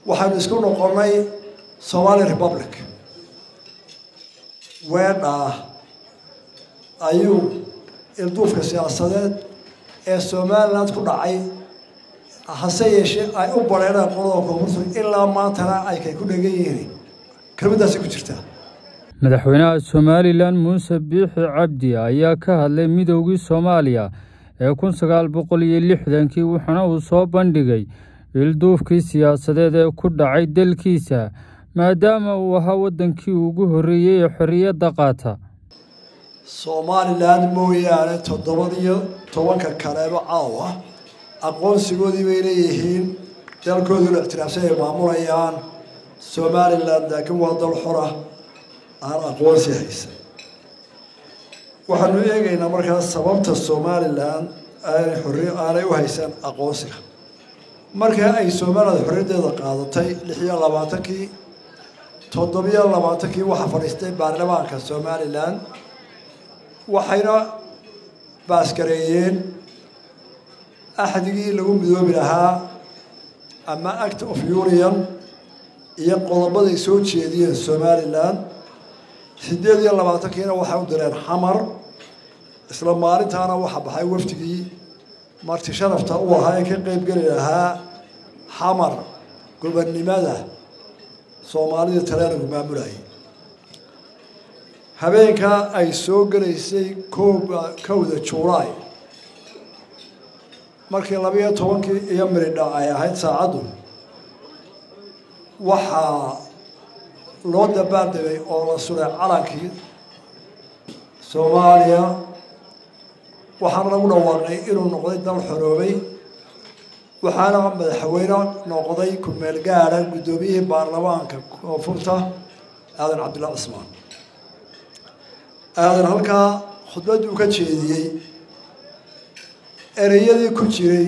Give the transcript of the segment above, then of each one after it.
waxaynu isku noqonnay somali republic weedhaa ayuu ilduufka siyaasadeed ee somaliland ku dhacay hase yeeshee ay u bareeraan qolada koonfurta ilaa maantana ay kay ku dhegan yihiin kelmaddaasi ku jirtaa madaxweynaha somalilan muuse biixi cabdi ayaa ka hadlay midoogii soomaaliya ee kun sagaal boqol iyo lixdankii wuxuuna uu soo bandhigay ilduufkii siyaasadeed ee ku dhacay dalkiisa maadaama uu ahaa waddankii ugu horreeyey ee xorriyadda qaata somalilan mooyaane toddobadiyo tobanka kaleeba caawa aqoonsigoodii bay leeyihiin dalkooduna ictiraafsan ay maamulayaan somalilan laakiin waa dal xora aan aqoonsi haysan waxaanu eegaynaa markaas sababta somalilan aanay xorri aanay u haysan aqoonsiga markaa ay somaliland xorriyaddeeda qaadatay lix iyo labaatankii toddobiyo labaatankii waxaa fadhiistay baarlamaanka somalilan waxayna baaskareeyeen axdigii lagu midoobi lahaa ama act of union iyo qodobaday soo jeediyeen somalilan siddeed iyo labaatankiina waxay u direen xamar isla maalintaana waxaa baxay wafdigii marti sharafta u ahaa ee ka qeyb geli lahaa xamar gobonnimada soomaalida talyaanigu maamulayay habeenkaa ay soo gelaysay kooba kowda juulaay markii labiyo tobankii iyo miridha ay ahayd saacaddu waxaa loo dabaaldegay oo la suray calankii soomaaliya waxaana lagu dhawaaqay inuu noqday dal xoroobay waxaana madaxweyne noqday ku-meel gaadha guddoomiyihii baarlamaanka koonfurta aadan cabdullahi cismaan aadan halkaa khudbadduu ka jeediyey ereyadii ku jiray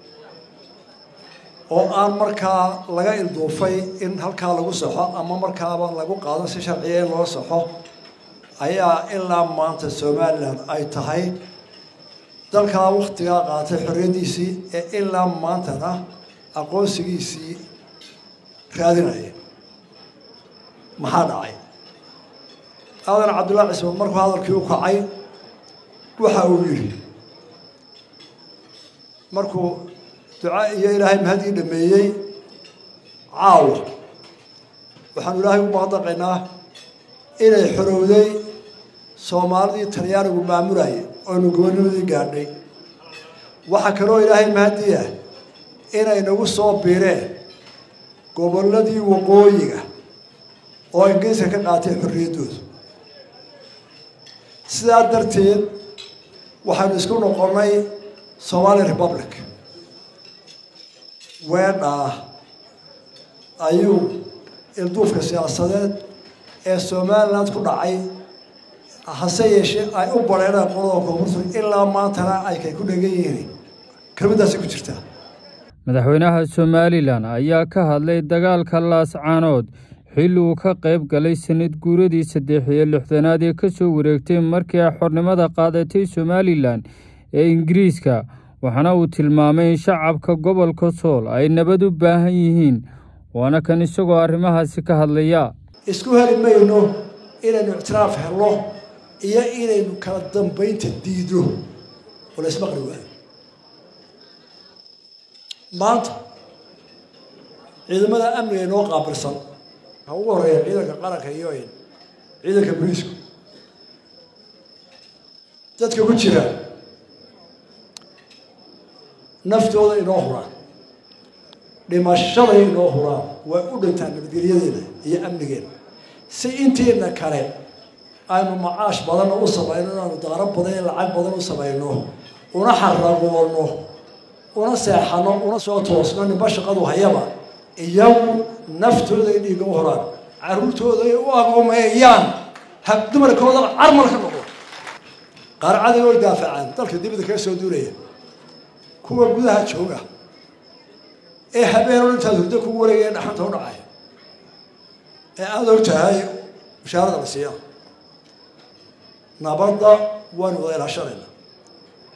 oo aan markaa laga ilduufay in halkaa lagu saxo ama markaaba lagu qaado si sharciya in loo saxo ayaa ilaa maanta somalilan ay tahay dalkaa waktigaa qaatay xorriyaddiisii ee ilaa maantana aqoonsigiisii raadinaya maxaa dhacay aadan cabdullahi cismaan markuu hadalkii u kacay waxa uu yidhi markuu duca iyo ilaahay mahadii dhameeyey caawa waxaanu ilaahay u mahadnaqaynaa inay xorowday soomaalidii talyaanigu maamulayay oonu gobonimadii gaadhay waxaa kaloo ilaahay mahadii ah inay nagu soo biireen gobolladii waqooyiga oo ingiriiska ka qaatay xorriyaddooda sidaa darteed waxaynu isku noqonnay somali republic weedhaa ayuu ilduufka siyaasadeed ee somaliland ku dhacay hase yeeshee ay u bareeraan qolada koonfurta ilaa maantana ay kay ku dhegan yihiin kelmaddaasi ku jirtaa madaxweynaha somalilan ayaa ka hadlay dagaalka laascaanood xilli uu ka qayb galay sanad guuradii saddex iyo lixdanaad ee ka soo wareegtay markii ay xornimada qaadatay somalilan ee ingiriiska waxaana uu tilmaamay in shacabka gobolka sool ay nabad u baahan yihiin waana kan isagoo arrimahaasi ka hadlaya isku heli mayno inaynu ictiraaf helno iyo inaynu kala dambaynta diidno oo la ismaqli waayo maanta ciidamada amniga inoo qaabilsan ha ugu horeeya ciidanka qaranka iyo ciidanka boliisku dadka ku jira naftooda inoo huraan dhimashaday inoo huraan way u dhintaan nabadgelyadeena iyo amnigeena si intiina kale aynu macaash badanna u samayno inaanu daaro badan iyo lacag badan u samayno una xaragoono una seexano una soo toosno ninba shaqadu hayaba iyagu naftooda ay dhiiga u horaan caruurtooda ay u agoomeeyaan hab dumarkooda carmal ka noqdo qaarcaday oo daafacaan dalka dibadda kaga soo duulaya kuwa gudaha jooga ee habeen oo intaad hurdo kugu wareegaya dhaxanta u dhacaya ee aada og tahay mushaarada la siiya nabadda waanu wada ilaashanayna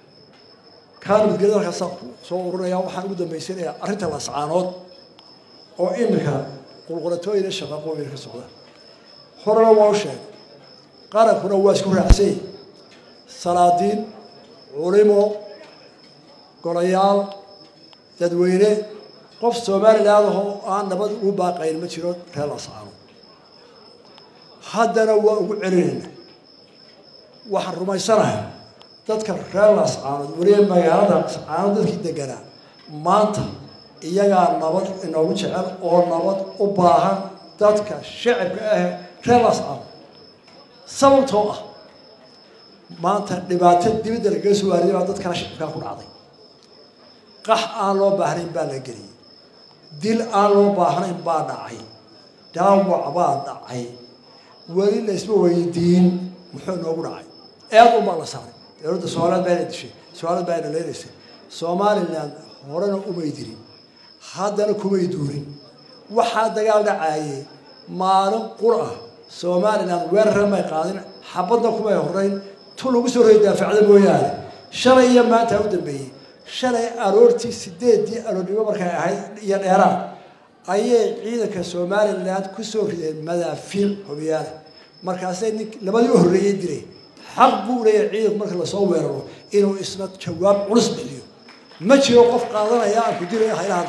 kaa nabadgelyada halkaasaan soo ururaya waxaan ugu dambaysanaya arrinta lascaanood oo iminka qulqulatooyina shaqaqooyin ka socda horena waa u sheegay qarankuna waa isku raacsay salaadiin culimo golayaal dadweyne qof somaliland ahoo aan nabad ugu baaqayn ma jiro reer lascaano haddana waa ugu celinayna waxaan rumaysanahay dadka reer lascaanood weliba magaalada lascaanood dadkii deganaa maanta iyagaa nabad inoogu jecel oo nabad u baahan dadka shacabka ah reer lascaanood sababtoo ah maanta dhibaato dibadda lagaga soo waariyay baa dadkaa shacabkaa ku dhacday qax aan loo baahnayn baa la geliyey dil aan loo baahnayn baa dhacay dhaawac baa dhacay weli laysma weydiin muxuu noogu dhacay eed unbaa la saaray dowladda somaliland baa ina dishay somaliland baa ina leynaysay somaliland horena umay dirin haddana kumay duurin waxaa dagaal dhacaayey maalin qur ah somaliland weerara may qaadin xabadna kumay horeyn tu lagu soo roy daafacda mooyaane shalay iyo maanta u dambeeyey shalay aroortii sideedii aroornimo markay ahayd iyo dheeraad ayay ciidanka somaliland kusoo rideen madaafiic hobiyaala markaasay nin labadii u horreeyey diray xaq buu leeyahay ciidanku marka lasoo weeraro inuu isna jawaab culus bixiyo ma jiro qof qaadanaya aan ku dilayo haylahan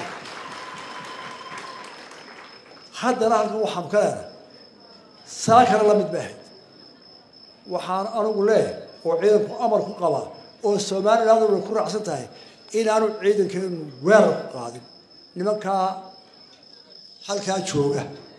haddana halkan waxaanu ka leenahay saakana la mid bay ahayd waxaan anigu leeyahay oo ciidanku amar ku qabaa oo somaliland way ku raacsan tahay inaanu ciidankeenu weerar ku qaadin nimankaa halkaa jooga